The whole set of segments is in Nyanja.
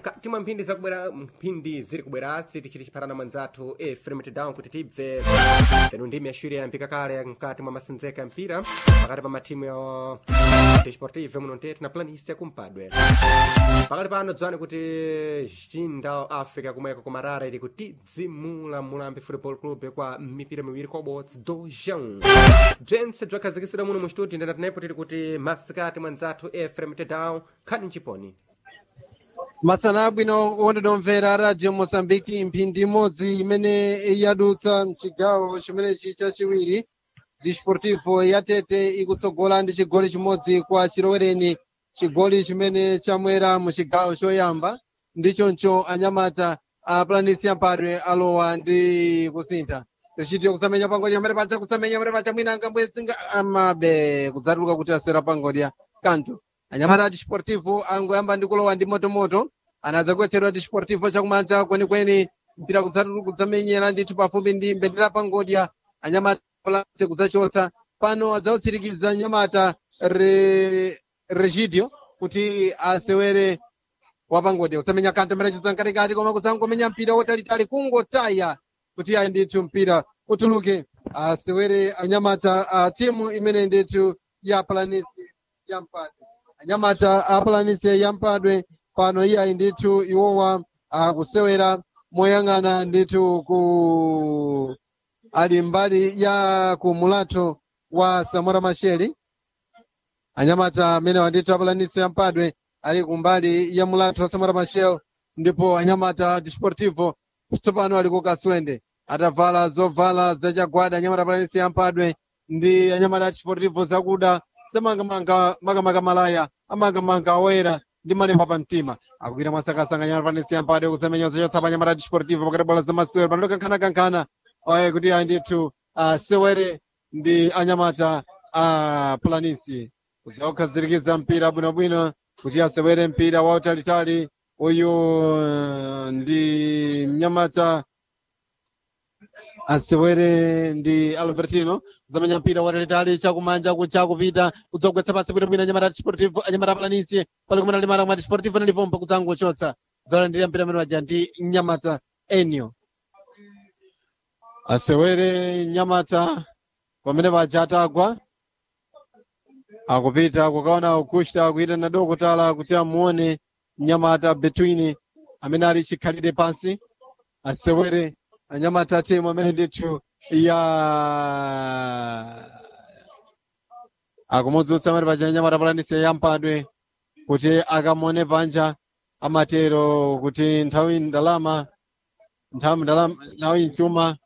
mkati mwa mphindi zakubwera mphindi ziri kubwera sititichiti chiphatana mwanzathu efrem down kuti tibve penu ndimi yaxwiri yayambika kale mkati mwa masendzeka ya mpira pakati pa mathimu ya desportive muno ntete na planisi yakumpadwe pakati pano dzani kuti chinda africa kumweko kumarara ili kutidzimula mulambi football club kwa mipira miwiri kwa bots dojão bzentse bzakhazikisidwa muno mu studio ndinatinepo tili kuti masikati mwanzathu efrem down khani mchiponi masana abwino ondinomvera radio mosambiki mphindi imodzi imene yadutsa mchigawo chimenechi chachiwiri disportivo yatete ikutsogola ndi chigoli chimodzi kwa chilowereni chigoli chimene chamwera mu chigawo choyamba ndichoncho anyamata a planisi yampadwe alowa ndi kusintha richitiyo kusamenya pangodya amene pacha kusamenya amene pacha mwina angambwezinga amabe kudzatuluka kuti aswera pangodya kanto anyamata a disportivo angoyamba ndi kulowa ndi motomoto anadzagwetsedwa disportivo chakumanja kwenikweni mpira kudzatulu kudzamenyera ndithu pafupi ndi mbendera pangodya anyamata plase kudzachotsa pano adzautsirikiza anyamata re, regidio kuti asewere wapangodya kusamenya kanto mbere chitsa mkatikati koma kudzangomenya mpira wotalitali kungotaya kuti ayi ndithu mpira utuluke asewere anyamata a timu imene ndithu ya planisi yampadwe anyamata a planisi yampadwe pano iyayi ndithu iwowa akusewera moyang'ana ndithu ku ali mbali ya ku mulatho wa samora masheli anyamata amene wandithu apalanisi yampadwe ali kumbali ya mulatho wa samora mashel ndipo anyamata disportivo tsopano ali ku kaswende atavala zovala zachagwada anyamata apalanisi yampadwe ndi anyamata disportivo zakuda samangamanga makamaka malaya amangamanga oyera ndi malemba pa mtima akupita mwasakasanga anyamata apalanisi yampadwe kusamenya zachotsa pa anyamata disportivo pakati bola zamasewero panoto kankhana-kankhana oye kuti ayi ndithu asewere ndi anyamata a planisi kudzakukhazirikiza mpira bwinobwino kuti asewere mpira wautalitali uyu uh, ndi mnyamata asewere ndi albertino kudzamenya mpira watalitali chakumanja kuchakupita kudzogwetsa pasi bwinobwino anyamata disportivo anyamata planisi pali kumene limata kuma disportivo nalipompa kudzangochotsa kudzalandira mpira amene waja ndi mnyamata enio asewere nyamata pamene paja atagwa akupita kukaona ukushta kuita na dokotala kuti amuone nyamata between amene ali chikhalire pansi asewere anyamata timu amene ndithu ya akumudzutsa amene paja nyamata palanise yampadwe kuti akamuone panja amatero kuti nthawi ndalama nthawi ndalama nthawi mchuma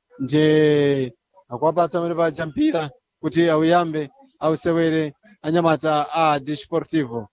nje akwapasa amene paja mpira kuti auyambe ausewere anyamata a disportivo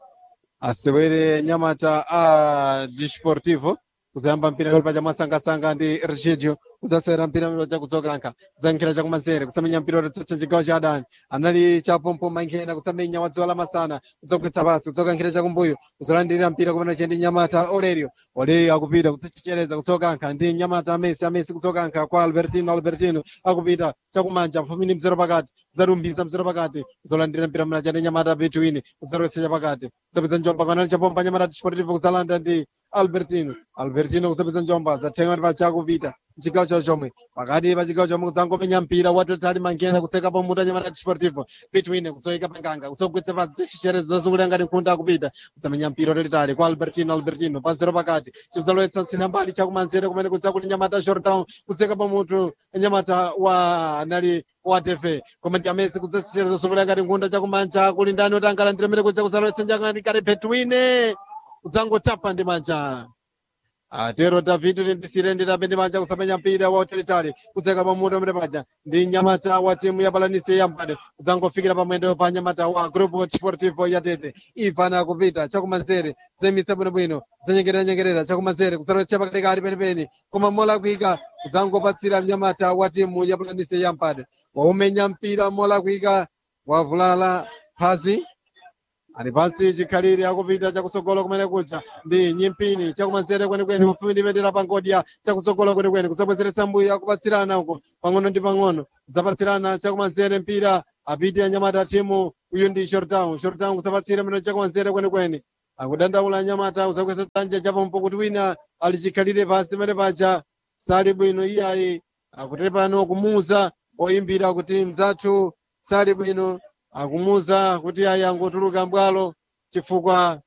asewere anyamata a disportivo kuzayamba mpira pali paja mwasangasanga ndi regidio kudzasewera mpira miro chakudzokanka kudzankhira chakumanzere kusamenya mpira wotsatsa chigawo cha adani anali chapompo mankhena kusamenya wadziwa la masana kudzagwetsa pasi kudzokankhira chakumbuyo kuzolandirira mpira kumene chendi nyamata olerio olerio akupita kudzachichereza kudzokankha ndi nyamata amesi amesi kudzokankha kwa albertino albertino akupita chakumanja pafupi ndi mzero pakati kudzalumbisa mzero pakati kuzolandirira mpira mna chendi nyamata between kudzalowetsa chapakati kudzapeza njomba kanali chapompa nyamata disportivo kudzalanda ndi albertino albertino kudzapeza njomba zathenga ndi pachakupita chigawo chawo chomwe pakati pa chigawo chomwe kudzangomenya mpira watotali mangena kutseka pamutu anyamata disportivo between kudzoika panganga kudzogwetsa pasi chicherezo zazungulira ngati nkhunda akupita kudzamenya mpira watotali kwa albertino albertino panzero pakati chikudzalowetsa nsina mbali chakumanzere kumene kudzakuti nyamata shortown kudzeka pamutu anyamata wa anali wa tv koma ndi amesi kudzachicherezo zazungulira ngati nkhunda chakumanja kuli ndani kuti angalandire mene kudza kudzalowetsa njangani kale between kudzangotapa ndi manja atero david ndisire nditapendi manja kusamenya mpira wautalitali kudzeka pamutu amene paja ndi nyamata wa timu ya balanisi yambade kudzangofikira pamwendo pa nyamata wa grupo sportivo yatete ipana kupita chakumanzere zemitsa bwinobwino zanyengerera-nyengerera chakumanzere kusalowetsa pakatikati penipeni koma molakwika kudzangopatsira mnyamata wa timu ya balanisi yambade waumenya mpira molakwika wavulala phazi ali pansi chikhalire akupita chakutsogolo kumene kuja ndi nyimpini chakumanzere kwenikweni pafupi ndi bendera pangodya chakutsogolo kwenikweni kusabwezeretsa mbuyo akupatsirana uko pang'ono ndi pang'ono zapatsirana chakumanzere mpira apite anyamata timu uyu ndi shortown shortown kusapatsira mene chakumanzere kwenikweni akudandaula nyamata uzakwesa dzanja chapompo kuti wina alichikhalire pansi pamene paja sali bwino iyayi akuti pano kumuza oyimbira kuti mzathu sali bwino akumuza kuti ayi angotuluka mbwalo chifukwa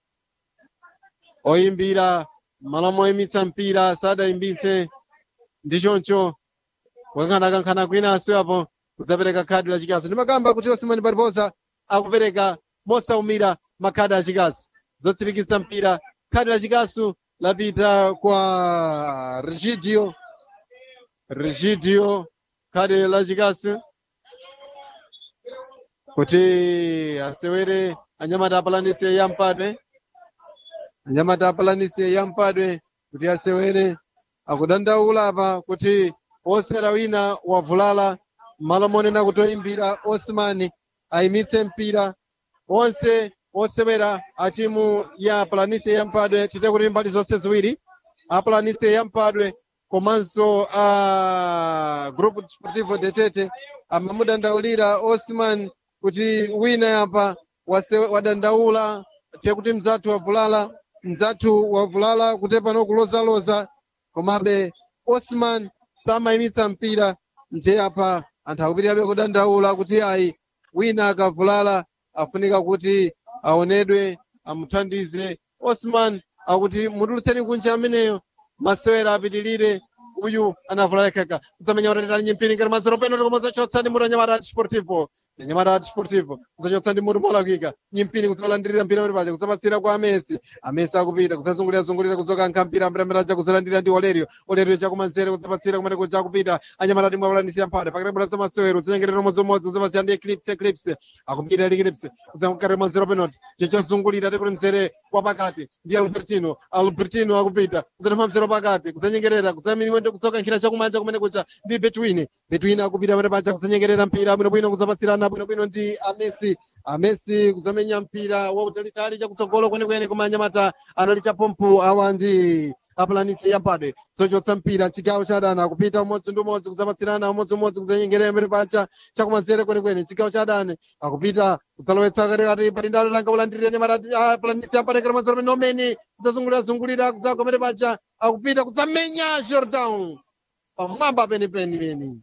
oyimbira malo moyimitsa mpira sadayimbitse ndi choncho kukankhanakankhana kwinanso apo kudzapereka khadi lachikasu ndimakamba kuti osimani paliposa akupereka mosaumira makhadi achikasu zotsirikitsa mpira khadi lachikasu lapita kwa regidio regidio khadi lachikasu kuti asewere anyamata apalanise yampadwe anyamata apalanise yampadwe kuti asewere akudandaula apa kuti osera wina wavulala malo monena kuti oyimbira osmani ayimitse mpira onse osewera a timu ya apalanise yampadwe tite kuti mbali zonse ziwiri apalanise yampadwe komanso a grupo desportivo de tete amamudandaulira osman kuti wina yapa wase- wadandaula tekuti mzathu wavulala mzathu wavulala kuti pano kulozaloza komabe osman samayimitsa mpira nje apa anthu akupitirabe kudandaula kuti ayi wina akavulala afunika kuti aonedwe amuthandize osman akuti mutulutseni kunja ameneyo masewera apitilire uyu anavulala kaka kudzamenya utatitali nyimpiri ngati mazero peno tikomazachotsa ndi mutu anyamata a desportivo anyamata a desportivo kudzachotsa ndi mutu molakika nyimpiri kudzalandirira mpira uri paja kudzapatsira kwa amesi amesi akupita kudzazungulira-zungulira kudzokankha mpira mpiramiraja kudzalandira ndi olerio olerio chakumanzere kudzapatsira kumene kuja kupita anyamata timu apalanisi yamphale pakati bwera masewero kudzanyengerera umodzi-umodzi kudzapatsira ndi eclipse eclipse akupita ndi eclipse kudzamkati mazero penalty chichozungulira tikuti mzere kwa pakati ndi albertino albertino akupita kudzatempha mzero pakati kudzanyengerera kudzamimwende kudzokankhira chakumanja kumene kucha ndi betwin betwin akupita pamene paja kudzanyengerera mpira bwinobwino kudzapatsirana bwinobwino ndi amesi amesi kudzamenya mpira wautalitali chakutsogolo kwenekwene koma anyamata anali chapompo awa ndi apulanisi yampadwe zochotsa mpira chigawo cha adani akupita umodzi ndi umodzi kudzapatsirana umodzi-umodzi kudzanyengerera pamene paja chakumanzere kwenekwene chigawo cha adani akupita kudzalowetsa katikati pali ndalo langa ulandirira nyamata apulanisi yampadwe kera mazero pamene omeni kudzazungulira-zungulira kudzagwa pamene paja akupita kudzamenya jordan pamwamba penipeni peni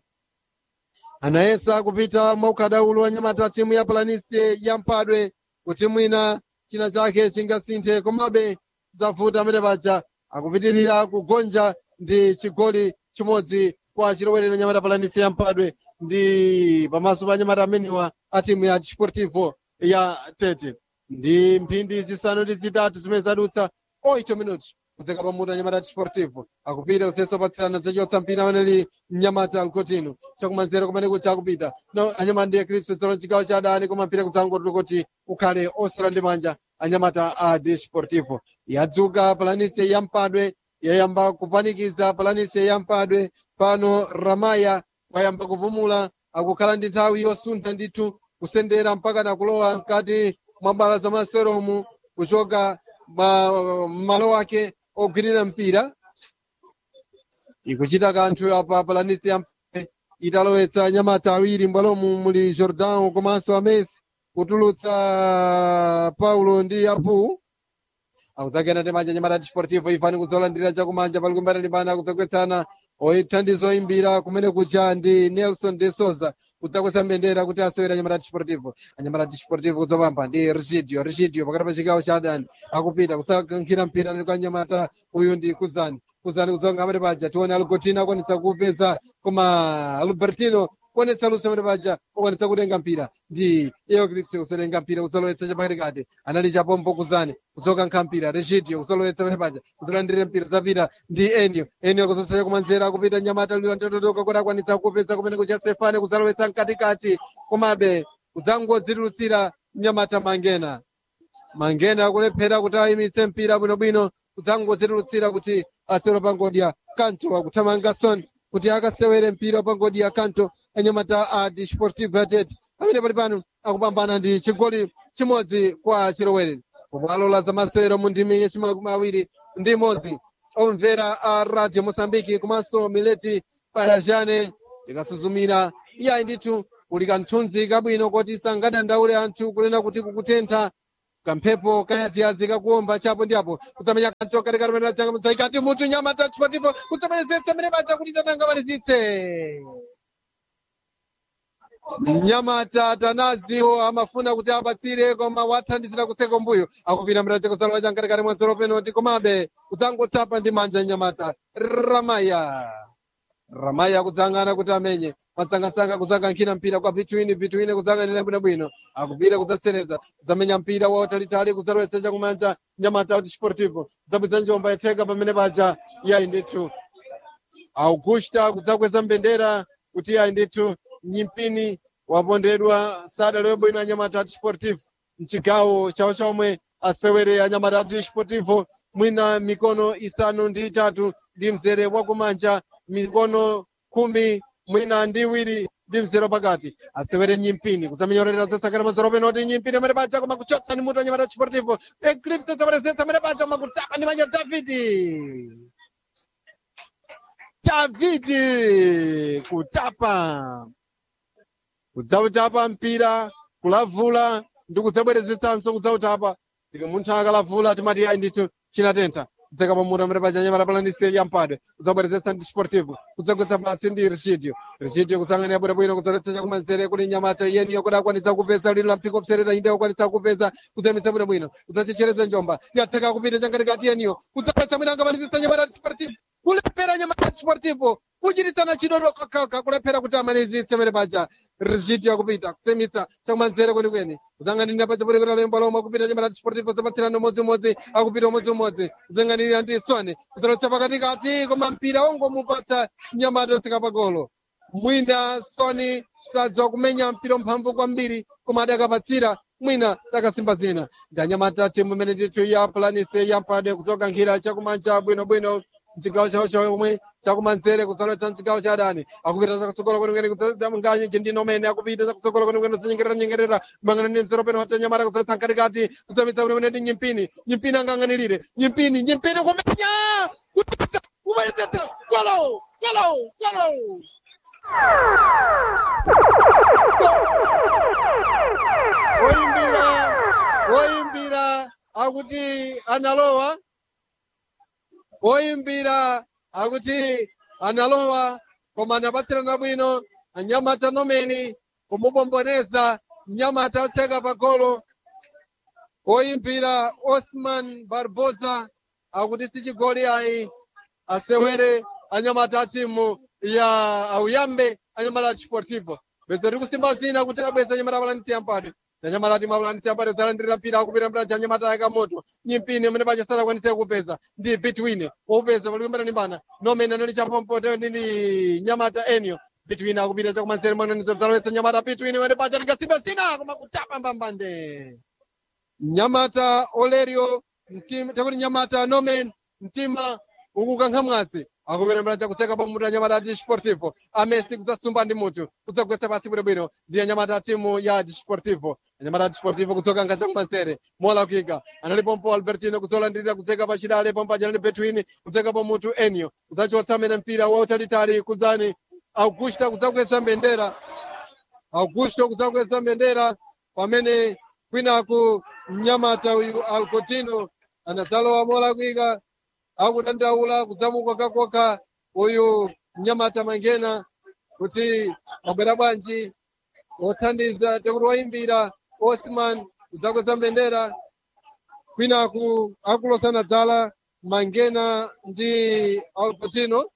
anayesa kupita mwaukadaulo wa nyamata timu ya palanisi yampadwe kuti mwina china chake chingasinthe komabe zavuta amene paja akupitirira kugonja ndi chigoli chimodzi kwa chilowerera nyamata palanisi yampadwe ndi pamaso pa nyamata ameniwa a timu ya desportivo ya tete ndi mphindi zisanu ndi zitatu zimene zadutsa 8 minutos kudzeka pamutu anyamata desportivo akupita kusenso patsirana zachotsa mpira amaneli mnyamata alcotino chakumanzere kumene kucha akupita no anyamata ndi eclipse zolo chigawo cha adani koma mpira kudzangotula kuti ukhale osala ndi manja anyamata a desportivo yadzuka palanise yampadwe yayamba kupanikiza palanise yampadwe pano ramaya wayamba kupumula akukhala ndi nthawi yosuntha ndithu kusendera mpaka nakulowa mkati mwa bala za maseromu kuchoka ma- malo ake ogwirira mpira ikuchita kanthu apa palanisi yampadwe italowetsa nyamata awiri mbwalomu muli jordan komanso amesi kutulutsa paulo ndi apu akuzakena ndi manja nyamata desportivo ifani kudzalandira chakumanja pali kumbana limbana kudzagwetsana oyithandiza oyimbira kumene kucha ndi nelson de souza kudzakwetsa mbendera kuti asewera nyamata desportivo anyamata desportivo kudzapamba ndi regidio regidio pakati pa chigawo cha adani akupita kudzakankhira mpira ndi kwa nyamata uyu ndi kuzani kuzani kudzonga amene paja tione algotino akwanitsa kupeza koma albertino kuonetsa luso amene paja ukwanitsa kutenga mpira ndi eoclipse kusatenga mpira kudzalowetsa chapakatikati anali chapompo kuzani kudzokankha mpira regidio kudzalowetsa amene paja kudzalandira mpira zapita ndi enio enio kuzotsa chakumanzere akupita nyamata lilantotodoka kuti akwanitsa kupeza kumene kucha sefane kudzalowetsa mkatikati komabe kudzangodzitulutsira nyamata mangena mangena akulephera kuti ayimitse mpira bwinobwino kudzangodzitulutsira kuti asewera pangodya kanto akuthamanga son kuti akasewere mpira pangodya kanto anyamata a desportivo yatet amene pali pano akupambana ndi chigoli chimodzi kwa chilowereni pomwe la zamasewero mu ndimi yachimakumi awiri ndi imodzi omvera a radio mosambiki komanso mileti parajane tikasuzumira iyayi ndithu kuli kanthunzi kabwino kuti sangadandaule anthu kunena kuti kukutentha kamphepo kayaziyazi kakuomba chapo ndi apo kudzamenya kancho katikati pamene changa mudzaikati mutu nyamata chipotipo kudzamenezesa mene paja kuti tananga malizitse mnyamata tanaziwo amafuna kuti apatsire koma wathandizira kutseka mbuyo akupita mraja kusalowa chankatikati mwa zero penalty komabe kudzangotsapa ndi manja mnyamata ramaya ramaya kudzang'ana kuti amenye masangasanga kudzakankhira mpira kwa between between kudzang'anira bwinobwino akupita kudzasereza kudzamenya mpira wautalitali kudzalowetsa chakumanja nyamata kuti sportivo kudzabwiza njomba yatheka pamene paja iyayi ndithu augusta kudzakweza mbendera kuti iyayi ndithu nyimpini wapondedwa sada lwebwino anyamata ati sportivo mchigawo chawo chomwe asewere anyamata ati sportivo mwina mikono isanu ndi itatu ndi mzere wakumanja mikono khumi mwina ndi iwiri ndi mzere pakati asewere nyimpini kudzamenyorera zosakira mazero penoti nyimpini amene paja koma kuchotsa ni mutu anyamata sportivo eclipse zaparezetsa amene paja koma kutapa ndi manja davidi davidi kutapa kudzautapa mpira kulavula ndi kudzabwerezetsanso kudzautapa tika munthu akalavula timati ayi ndithu chinatentha kudzeka pamutu amene paja nyamata palandise yampadwe kudzabwerezetsa ndi sportivo kudzagwetsa pasi ndi richidio richidio kudzang'anira bwinobwino kudzaletsa chakumanzere kuti nyamata iyeniyo kuti akwanitsa kupeza lino la mpiko kuserera inde akwanitsa kupeza kudzamitsa bwinobwino kudzachechereza njomba yatheka kupita chankatikati iyeniyo kudzapatsa mwina angamalizitsa nyamata sportivo kulephera nyamata sportivo kuchitisana chidodo kakaka kulephera kuti amalizitse mene paja richidio akupita kusemitsa chakumanzere kwenikweni kudzang'anirira paja kuti kuti lembo lomwe akupita nyamata sportivo zapatsirana umodzimodzi akupita umodzimodzi kudzang'anirira ndi sone kudzalotsa pakatikati koma mpira wongomupatsa nyamata osika pagolo mwina soni sadziwa kumenya mpira mphamvu kwambiri koma adakapatsira mwina takasimba zina ndi anyamata timu imene ndithu ya planise yampade kudzokankhira chakumanja bwinobwino mchigawo chawo chomwe chakumanzere kudzalowetsa mchigawo cha adani akupita chakutsogolo kwenikweni kudzamnganye chindino mene akupita chakutsogolo kwenikweni kudzanyengerera nyengerera mang'ana ndi mzero peno wata nyamata kudzalowetsa mkatikati kudzamitsa kwenikweni ndi nyimpini nyimpini angang'anirire nyimpini nyimpini kumenya kupita kumalizitsa golo golo golo woyimbira woyimbira akuti analowa woyimbira akuti analowa koma anapatsirana bwino anyamata nomeni kumubomboneza mnyamata atseka pagolo woyimbira osman barbosa akuti sichigoli ayi asewere anyamata a timu ya auyambe anyamata a sportivo bweza tiri kusimba zina kuti abweza anyamata apalanisi yampade anyamata ati mapalanisi yampade zalandirira mpira akupita mpira cha anyamata yakamoto nyimpini amene paja sadakwanise kupeza ndi between wopeza palikumbana nimbana nomene anali chapompoto ndi nyamata enio between akupita chakumanzere mwananizo zalowetsa nyamata between wene paja tikasimba zina koma kutapa mbambande nyamata olerio mtima takuti nyamata nomen mtima ukukankha mwazi akuperembera chakutseka pamutu anyamata a sportivo amesi kudzasumba ndi mutu kudzagwetsa pasi bwinobwino ndi anyamata a timu ya sportivo anyamata a sportivo kudzokankha chakumanzere molakika analipompo albertino kudzolandirira kudzeka pachidale pompaja nali between kudzeka pamutu enio kudzachotsa amene mpira wautalitali kudzani augusta kudzagwetsa mbendera augusto kudzagwetsa mbendera pamene kwinaku mnyamata uyu alcotino anadzalowa molakwika akudandaula kudzamuka kakoka uyu mnyamata mangena kuti wabwera bwanji wothandiza tekuti wayimbira osman kudzakweza mbendera kwinaku akulosana dzala mangena ndi alcotino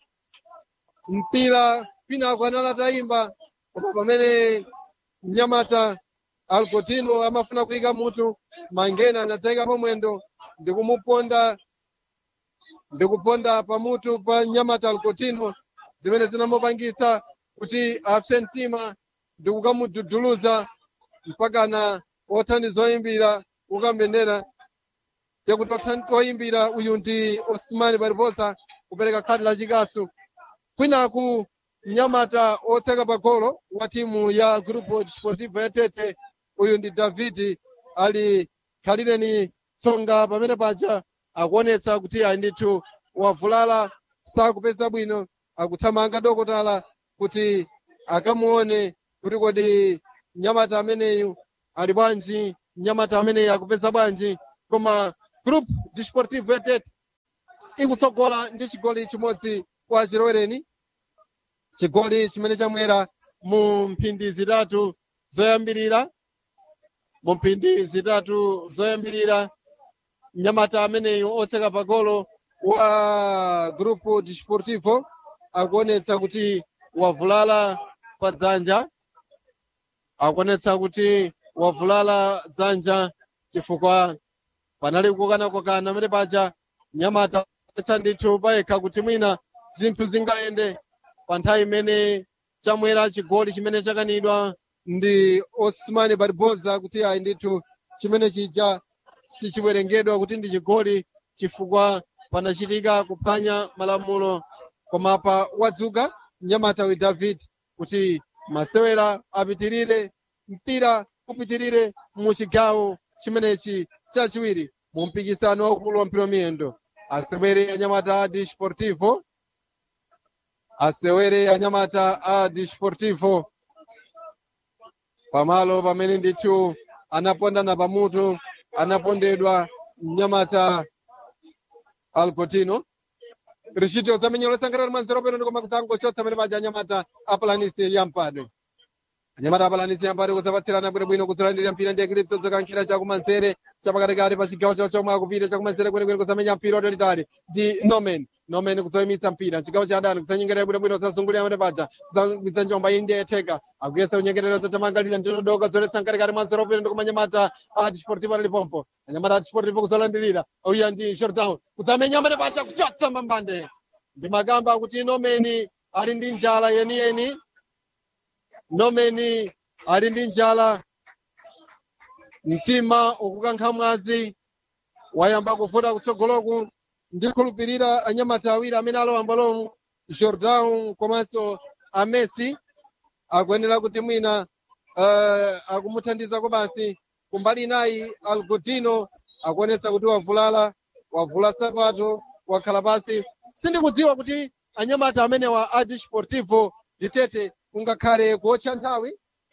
mpira kwinaku anali atayimba koma pamene mnyamata alcotino amafuna kuyika mutu mangena anadzayika pamwendo ndikumuponda ndikuponda pamutu pa nyamata alcotino zimene zinamupangitsa kuti apse mtima ndikukamududuluza mpakana othandiza oyimbira ukambendera yakuti oyimbira uyu ndi osman barbosa kupereka khadi la chikasu kwinaku mnyamata otseka pagolo wa timu ya grupo desportivo ya tete uyu ndi davidi ali khalireni tsonga pamene paja akuonetsa kuti ayi ndithu wavulala sakupeza bwino akuthamanga dokotala kuti akamuone kuti kodi mnyamata ameneyu ali bwanji mnyamata amene akupeza bwanji koma group desportivo yatete ikutsogola ndi chigoli chimodzi kwa chilowereni chigoli chimene chamwera mu mphindi zitatu zoyambirira mu mphindi zitatu zoyambirira mnyamata ameneyo otseka pagolo wa grupo desportivo akuonetsa kuti wavulala pa dzanja akuonetsa kuti wavulala dzanja chifukwa panali kukana-kukana amene paja mnyamata etsa ndithu payekha kuti mwina zinthu zingayende pa nthawi imene chamwera chigoli chimene chakanidwa ndi osman barbosa kuti ayi ndithu chimene chija sichiwerengedwa kuti ndi chigoli chifukwa panachitika kuphwanya malamulo koma pa wadzuka mnyamata wi david kuti masewera apitirire mpira upitirire mu chigawo chimenechi chachiwiri mu mpikisano waukulu wa mpira wamiyendo asewere anyamata a desportivo asewere anyamata a desportivo pamalo pamene ndithu anapondana pamutu anapondedwa mnyamata alcotino rishito zamenyero lesangalala manzero peno ndikoma kudzango chotsa amene paja anyamata apalanisi yampadwe anyamata apalanisi yampadwe kudzapatsirana bwinobwino kuzilandira mpira ndi ekilipso zokankhira chakumanzere chapakatikati pa chigawo chawo chomwe akupita chakumanzere kwenekwene kuzamenya mpira utalitali ndi nomen nomen kudzoyimitsa mpira chigawo cha adani kudzanyengerera bwinobwino kudzasungulira amene paja kudzagwiza njomba iyi ndi yetheka akuyesa kunyengerera zachamangalira ndinodoka zoletsa mkatikati manzero peno ndikoma anyamata a desportivo analipompo anyamata a desportivo kuzolandirira auya ndi shortdown kudzamenya amene paja kuchotsa mambande ndi makamba akuti nomeni ali ndi njala yeniyeni nomeni ali ndi njala mtima ukukankha mwazi wayamba kuvuta kutsogoloku ndikhulupirira anyamata awiri amene alowa mbalomu jordan komanso amesi akuyenera kuti mwina uh, akumuthandizako basi kumbali inayi algodino akuonetsa kuti wavulala wavula sapato wakhala pasi sindikudziwa kuti anyamata amenewa a desportivo ditete kungakhale kuotcha nthawi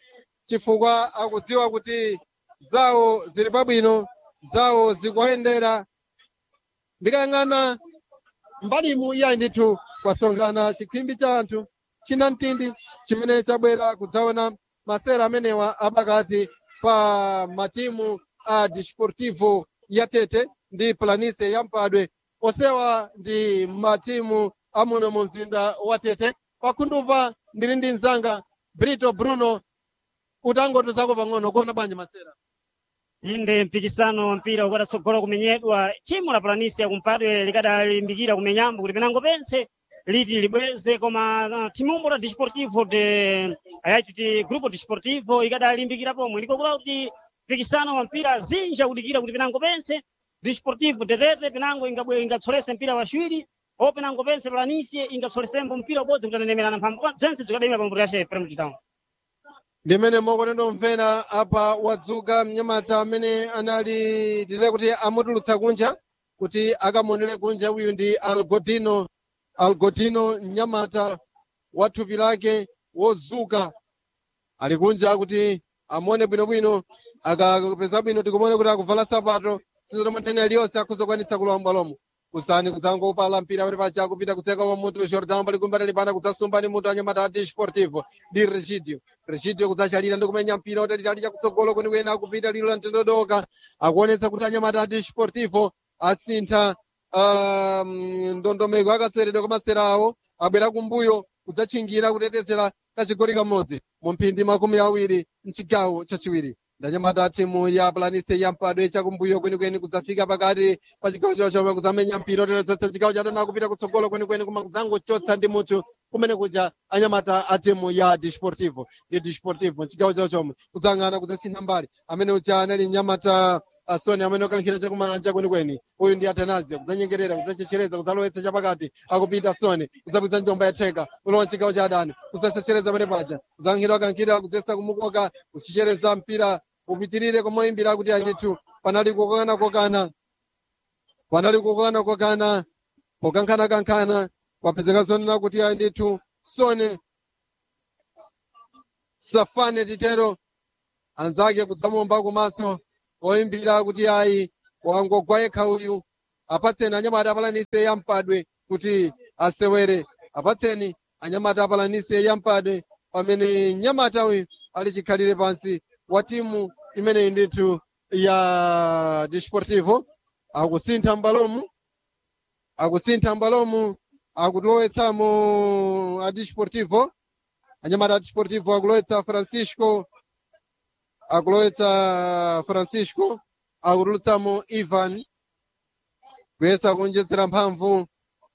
chifukwa akudziwa kuti zawo zili pabwino zawo zikuyendera ndikayang'ana mbalimu iya ndithu kwasonkhana chikhwimbi cha anthu china mtindi chimene chabwera kudzaona masera amenewa apakati pa matimu a desportivo ya tete ndi planise ya mpadwe osewa ndi matimu amuno mu mzinda wa tete pakhundupa ndili ndi mzanga brito bruno utangotuzako pang'ono kuona bwanji masera inde mpikisano wa mpira ukadatsogolo kumenyedwa timu la planisi yakumpadwe likadalimbikira kumenyambo kuti penango pense liti libweze koma uh, timumbo la desportivo de ayaci ti grupo desportivo ikadalimbikira pomwe likokula kuti mpikisano wa mpira zinja kudikira kuti penango pense desportivo tetete penango ingabwe ingatsolese mpira waciwiri o penango pense planisi ingatsolesembo mpira ubodzi kuti anenemerana mphamvu zense zikadayima pambuto yace premier town ndimene mokonendo mvera apa wadzuka mnyamata amene anali tile kuti amutulutsa kunja kuti akamonere kunja uyu ndi algodino algodino mnyamata wa thupi lake wozuka ali kunja kuti amone bwinobwino akapeza bwino tikumone kuti akuvala sapato sizotomathene aliyonse akuzokwanitsa kulowa mbwalomo kusani kudzangopala mpira pali pacha akupita kutseka wa mutu jordan pali kumbali pana kudzasumba ni mutu anyamata a desportivo ndi regidio regidio kudzachalira ndi kumenya mpira utalitali chakutsogolo kwenikweni akupita lilo la mtendodoka akuonetsa kuti anyamata a desportivo asintha um, ndondomeko akaseredwa kamasera awo abwera kumbuyo kudzatchingira kutetezera kachigoli kamodzi mu mphindi makumi awiri mchigawo chachiwiri ndanyamata timu ya planise ya mpadwe chakumbuyo kwenikweni kudzafika pakati pa chigawo chawo chomwe kudzamenya mpira oterezetsa chigawo chatana kupita kutsogolo kwenikweni koma kudzangochotsa ndi mutu kumene kuja anyamata a timu ya desportivo ndi desportivo mchigawo chawo chomwe kudzang'ana kudzasintha mbali amene uja anali nyamata asoni amene okankhira chakumanja kwenikweni uyu ndi atanazia kudzanyengerera kudzachechereza kudzalowetsa chapakati akupita soni kudzabwiza njomba yatheka ulowa mchigawo cha adani kudzachechereza pene paja kudzankhira akankhira kudzesa kumukoka kuchichereza mpira upitirire komoyimbira kuti andithu panali kokana kokana panali kokana kokana pokankhana kankhana kwapezeka zonena kuti andithu sone safane titero anzake kudzamomba kumaso oyimbira kuti ayi wangogwa yekha uyu apatseni anyamata apalanise yampadwe kuti asewere apatseni anyamata apalanise yampadwe pamene nyamata uyu ali chikhalire pansi wa timu imeneyi ndithu ya desportivo akusintha mbalomu akusintha mbalomu akulowetsamo a desportivo anyamata a desportivo akulowetsa francisco akulowetsa francisco akutulutsamo ivan kuyesa kuonjezera mphamvu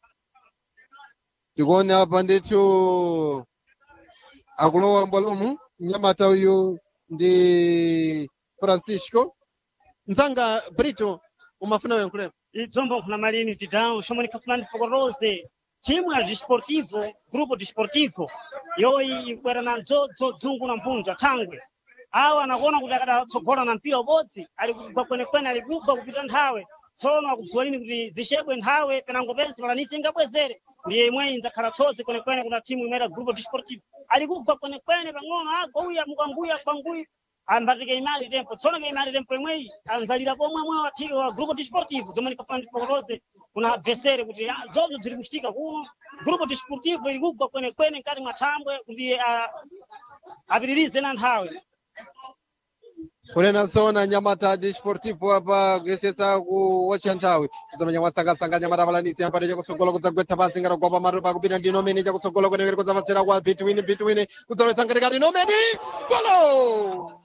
tikuone apa ndithu akulowa mbwalomu mnyamata uyu ndi francisco mzanga brito umafuna uyankhulepo idzombo nkhuna malini tidão xomwe nikhafuna ndifokorose timu ya desportivo grupo desportivo yoyi ikwera na dzodzo dzungu na mpunja thangwe awa anakuona kuti akadatsogola na mpira ubodzi ali kugwa kwenekwene ali kugwa kupita nthawe tsono akudziwa lini kuti zixedwe nthawe penango pense palanisi ingabwezere ndiye imweyi ndzakhala tsodzi kwenekwene kuna timu imene grupo desportivo ali kugwa kwenekwene pang'ono agwa uya mukanguya kwanguyu ambatike imali tempo tsono ke imali tempo imweyi anzalira pomwe mwe wa ti- wa grupo desportivo zomwe nikafuna ndifokorose kuna adversary kuti ah, zozo ziri kuchitika kuno grupo desportivo ili kugwa kwenekwene mkati mwa thambwe kuti ah, apitirize na nthawe kunena zona nyamata desportivo apa kuyesetsa kuwotcha nthawi kuzamanya mwasangasanga nyamata apalanisi yampade chakutsogolo kudzagwetsa pansi ngati gwapa maru pakupita ndi nomeni chakutsogolo kwenekere kudzapatsira kwa betwin betwin kudzalowetsa ngatikati nomeni golo